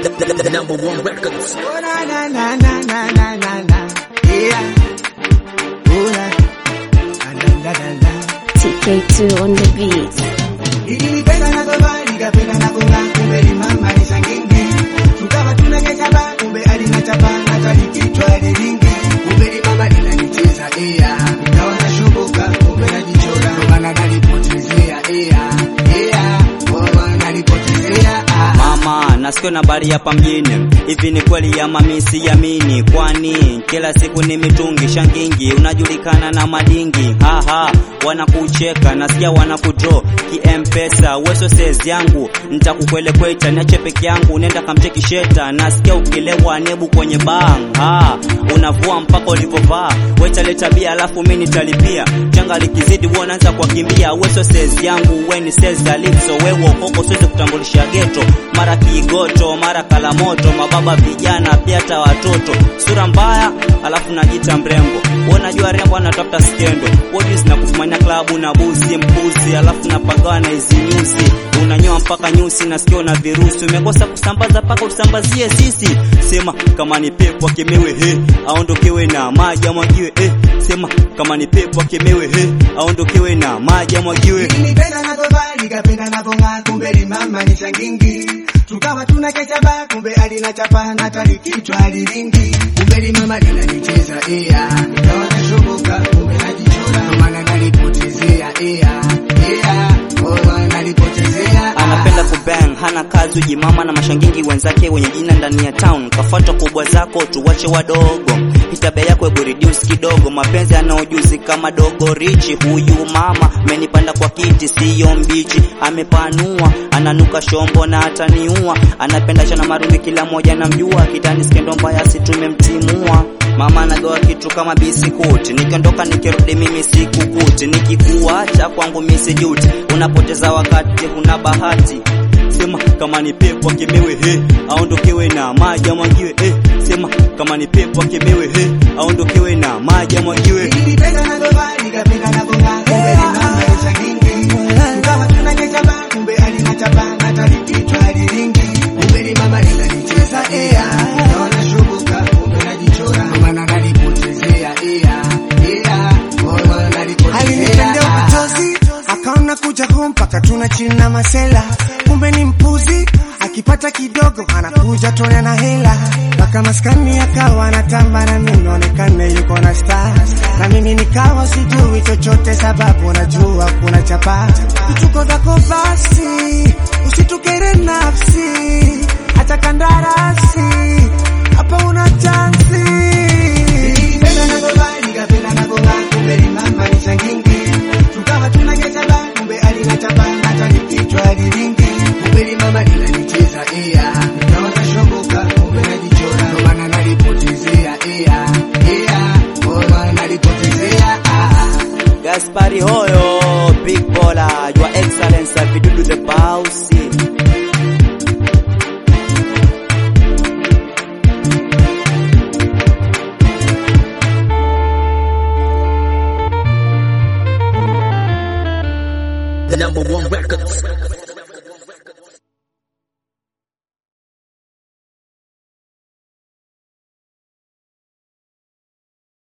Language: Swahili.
The number one records. Oh, na, na, na, na, na, na, na, na. Yeah. Oh, na. Na, na, na, na, na. TK2 on the beat. Nilipenda na baba, nikapenda na bonga, kumbe ni mama ni shangingi. Tukawa tunakesha ba, kumbe alina chapa, hata likichwa lilingi. Kumbe ni mama linanicheza, ea. Nikawa nashubuka, kumbe najichora. Ndo maana nalipotezea, ea, ea. Oh, nalipotezea, ah. Mama, nasikia na habari hapa mjini. Hivi ni kweli ama mimi siamini? Kwani kila siku ni mitungi shangingi, unajulikana na madingi. Haha, wanakucheka, nasikia wanakudraw kimpesa. Weso says yangu, nitakukwelekweta niache peke yangu, nenda kamcheki sheta. Nasikia ukilewa nebu kwenye bang. Ha, unavua mpaka ulivovaa. Weta leta bia alafu mimi nitalipia. Changa likizidi wewe unaanza kukimbia. Weso says yangu, we ni says Calypso, wewe ukoko siwezi kutambulisha geto mara kigoto mara kalamoto mababa vijana pia hata watoto sura mbaya alafu najita mrembo wewe unajua rembo anatafuta skendo wewe zinakufumania klabu na buzi mpuzi alafu napagawa na hizi nyusi unanyoa mpaka nyusi nasikia na virusi umekosa kusambaza paka usambazie sisi sema kama ni pepo akemewe he aondokewe na maji amwagiwe eh sema kama ni pepo akemewe he aondokewe na maji amwagiwe Nilipenda na baba, nikapenda na bonga, kumbe ni mama ni shangingi. Tukawa tunakesha ba, kumbe alina chapa, na hata likichwa lilingi. Kumbe ni mama linanicheza, ea. Nikawa nashubuka, kumbe najichora. Ndo maana nalipotezea, ea, ea. Oh, nalipotezea, ah. anapenda kubang hana kazi ujimama na mashangingi wenzake wenye jina ndani ya town kafuata kubwa zako tuwache wadogo hitabia yako hebu reduce kidogo mapenzi ana ujuzi kama dogo richi huyu mama amenipanda kwa kiti siyo mbichi amepanua ananuka shombo na ataniua anapenda chana marumi kila moja namjua kitani skendo mbaya si tumemtimua Mama anagawa kitu kama bisikuti, nikiondoka nikirudi mimi sikukuti, nikikuacha kwangu mimi sijuti, unapoteza wakati, huna bahati. Sema kama ni pepo akemewe he, aondokewe na maji amwagiwe eh. Sema kama ni pepo akemewe he, aondokewe na maji amwagiwe. Nilipenda na baba, nikapenda na bonga, kumbe ni mama ni shangingi. Tukawa tunakesha ba, kumbe alina chapa, na hata likichwa lilingi. Kumbe ni mama linanicheza, ea. Nikawa nashubuka, kumbe najichora. Ndo maana nalipotezea, ea, ea. Oh, nalipotezea, alinitendea ah. uchozi akaona kuja home mpaka tuna chini na masela kumbe ni mpuzi akipata kidogo anakuja tona na hela mpaka maskani akawa anatamba na mimi naonekane yuko na star na mimi nikawa sijui chochote sababu najua kuna chapa vituko vyako basi usitukere nafsi hata kandarasi hapa una chansi Nilipenda na baba, nikapenda na bonga, kumbe ni mama ni shangingi. Tukawa tunakesha ba, kumbe alina chapa, na hata likichwa lilingi. Kumbe ni mama linanicheza, ea. Nikawa nashoboka, kumbe najichora. Ndo maana nalipotezea, ea, ea. Oh, nalipotezea, ah. Gaspari Hoyo, Big Baller, Your Excellency, Vidudu the Bossy. The number one records.